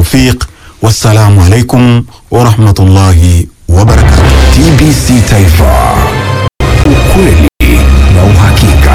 taufiq, wassalamu alaikum warahmatullahi wabarakatuh. TBC Taifa, ukweli na uhakika.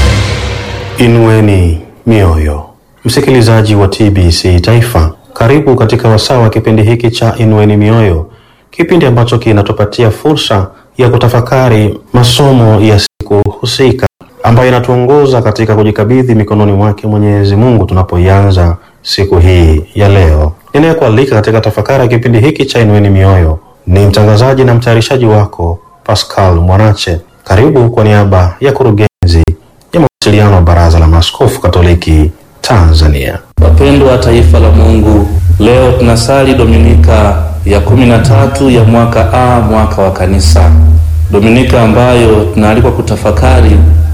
Inueni mioyo, msikilizaji wa TBC Taifa, karibu katika wasaa wa kipindi hiki cha Inueni Mioyo, kipindi ambacho kinatupatia fursa ya kutafakari masomo ya siku husika ambayo inatuongoza katika kujikabidhi mikononi mwake Mwenyezi Mungu tunapoianza siku hii ya leo. Ninayekualika katika tafakari ya kipindi hiki cha Inueni Mioyo ni mtangazaji na mtayarishaji wako Pascal Mwanache. Karibu kwa niaba ya kurugenzi ya mawasiliano wa Baraza la Maaskofu Katoliki Tanzania. Wapendwa wa taifa la Mungu, leo tunasali Dominika ya kumi na tatu ya mwaka A, mwaka wa Kanisa, Dominika ambayo tunaalikwa kutafakari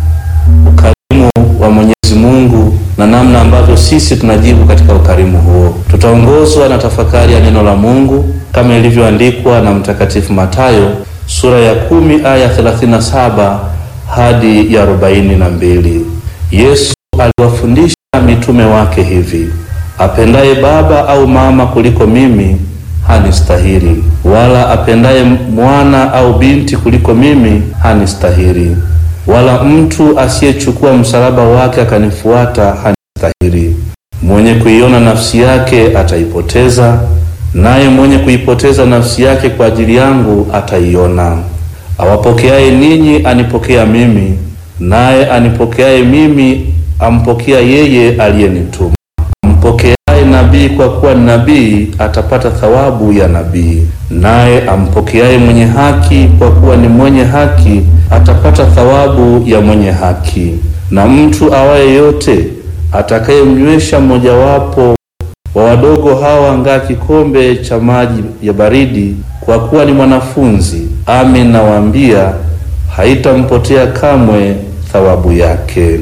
ukarimu wa Mwenyezi Mungu na namna ambavyo sisi tunajibu katika ukarimu huo. Tutaongozwa na tafakari ya neno la Mungu kama ilivyoandikwa na Mtakatifu Mathayo sura ya kumi aya 37 hadi ya arobaini na mbili. Yesu aliwafundisha mitume wake hivi: apendaye baba au mama kuliko mimi hanistahili, wala apendaye mwana au binti kuliko mimi hanistahili, wala mtu asiyechukua msalaba wake akanifuata hanistahili. Mwenye kuiona nafsi yake ataipoteza, naye mwenye kuipoteza nafsi yake kwa ajili yangu ataiona. Awapokeaye ninyi anipokea mimi, naye anipokeaye mimi ampokea yeye aliyenituma. Ampokeaye nabii kwa kuwa ni nabii atapata thawabu ya nabii, naye ampokeaye mwenye haki kwa kuwa ni mwenye haki atapata thawabu ya mwenye haki. Na mtu awaye yote atakayemnywesha mmojawapo wa wadogo hawa angaa kikombe cha maji ya baridi, kwa kuwa ni mwanafunzi, amin nawaambia, haitampotea kamwe thawabu yake.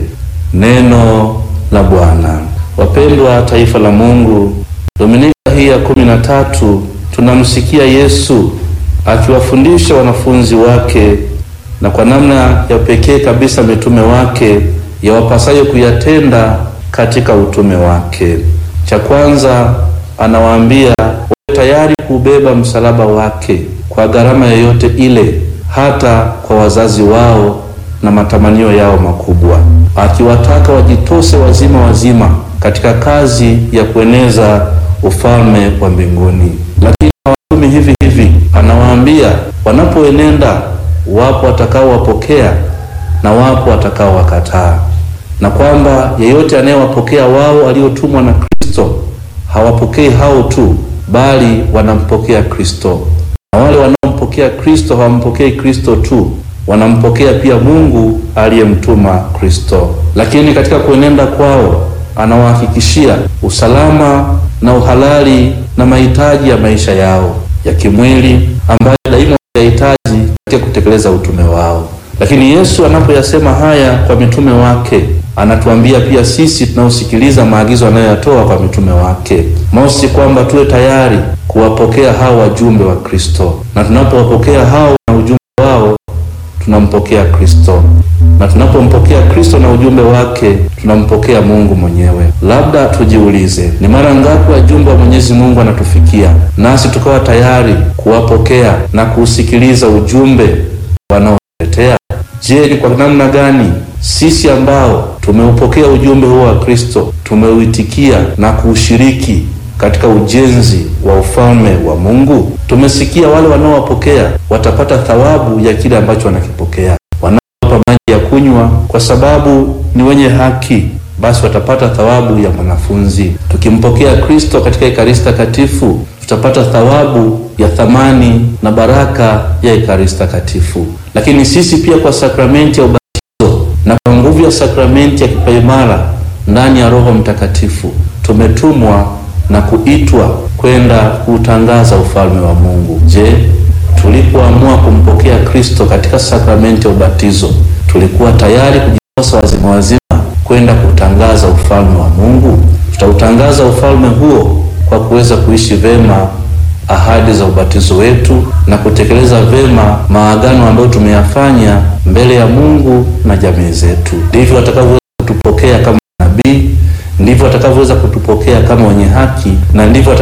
Neno la Bwana. Wapendwa taifa la Mungu, Dominika hii ya kumi na tatu tunamsikia Yesu akiwafundisha wanafunzi wake na kwa namna ya pekee kabisa mitume wake yawapasayo kuyatenda katika utume wake. Cha kwanza anawaambia wawe tayari kubeba msalaba wake kwa gharama yoyote ile, hata kwa wazazi wao na matamanio yao makubwa, akiwataka wajitose wazima wazima katika kazi ya kueneza ufalme wa mbinguni. Lakini hawatumi hivi hivi, anawaambia wanapoenenda, wapo watakaowapokea na wapo watakaowakataa, na kwamba yeyote anayewapokea wao waliotumwa na Kristo hawapokei hao tu, bali wanampokea Kristo, na wale wanaompokea Kristo hawampokei Kristo tu wanampokea pia Mungu aliyemtuma Kristo. Lakini katika kuenenda kwao anawahakikishia usalama na uhalali na mahitaji ya maisha yao ya kimwili ambayo daima yahitaji katika kutekeleza utume wao. Lakini Yesu anapoyasema haya kwa mitume wake, anatuambia pia sisi tunaosikiliza maagizo anayoyatoa kwa mitume wake, mosi, kwamba tuwe tayari kuwapokea hao wajumbe wa Kristo, na tunapowapokea hao na ujumbe wao tunampokea Kristo, na tunapompokea Kristo na ujumbe wake tunampokea Mungu mwenyewe. Labda tujiulize, ni mara ngapi wajumbe wa Mwenyezi Mungu anatufikia nasi tukawa tayari kuwapokea na kuusikiliza ujumbe wanaotetea? Je, ni kwa namna gani sisi ambao tumeupokea ujumbe huo wa Kristo tumeuitikia na kuushiriki katika ujenzi wa ufalme wa Mungu? Tumesikia wale wanaowapokea watapata thawabu ya kile ambacho wanakipokea. Wanaowapa maji ya kunywa kwa sababu ni wenye haki, basi watapata thawabu ya mwanafunzi. Tukimpokea Kristo katika Ekaristi Takatifu, tutapata thawabu ya thamani na baraka ya Ekaristi Takatifu. Lakini sisi pia kwa sakramenti ya ubatizo na kwa nguvu ya sakramenti ya kipaimara ndani ya Roho Mtakatifu tumetumwa na kuitwa kwenda kuutangaza ufalme wa Mungu. Je, tulipoamua kumpokea Kristo katika sakramenti ya ubatizo tulikuwa tayari kujitosa wazima wazima kwenda kutangaza ufalme wa Mungu? Tutautangaza ufalme huo kwa kuweza kuishi vema ahadi za ubatizo wetu na kutekeleza vema maagano ambayo tumeyafanya mbele ya Mungu na jamii zetu. Ndivyo watakavyoweza kutupokea kama nabii, ndivyo watakavyoweza kutupokea kama wenye haki, na ndivyo